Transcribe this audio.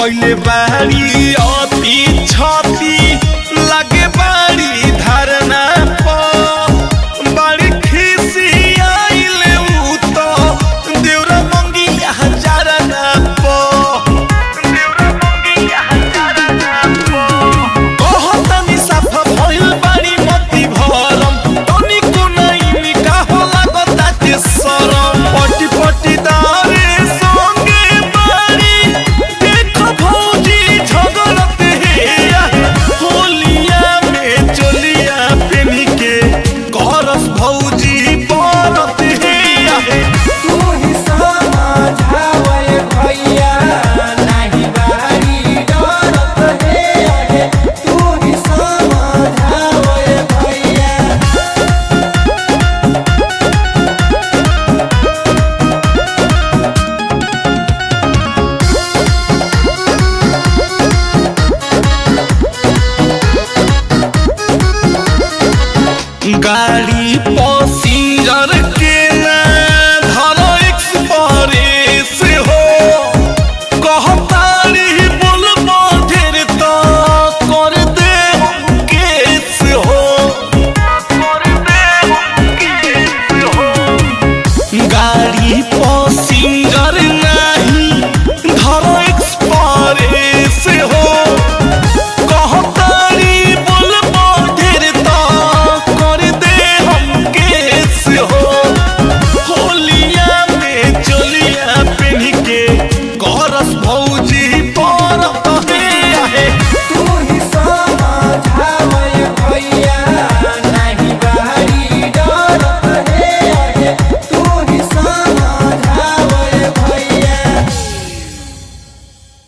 कइले बाड़ी अति छति लागे बाड़ी धारणा प बाड़ी खिसी आइले उ त देउरा मंगिया हजारना प देउरा मंगिया हजारना प कहतनी साफा भइल बाड़ी मति भरम तनिको नाइ का होला गताते सरम पटी पटी दारे संगे बाड़ी देख भौजी झगड़त हेया होलिया में चलिया पेनी के करस भौजी बरत हेया तू ही समझावे भैया नाही बारी डरत हे आहे तू ही समझावे भैया गाड़ी पसिंजर के ना धरो एक्सप्रेस हो कहतारी बोलबो ढेर तो कर दे हम केस हो कर दे हम केस हो गाड़ी पसिंजर नहीं धरो एक्सप्रेस हो कहतारी बोलबो ढेर तो कर दे हम केस हो होलिया में चलिया पेन्ह के करस भौ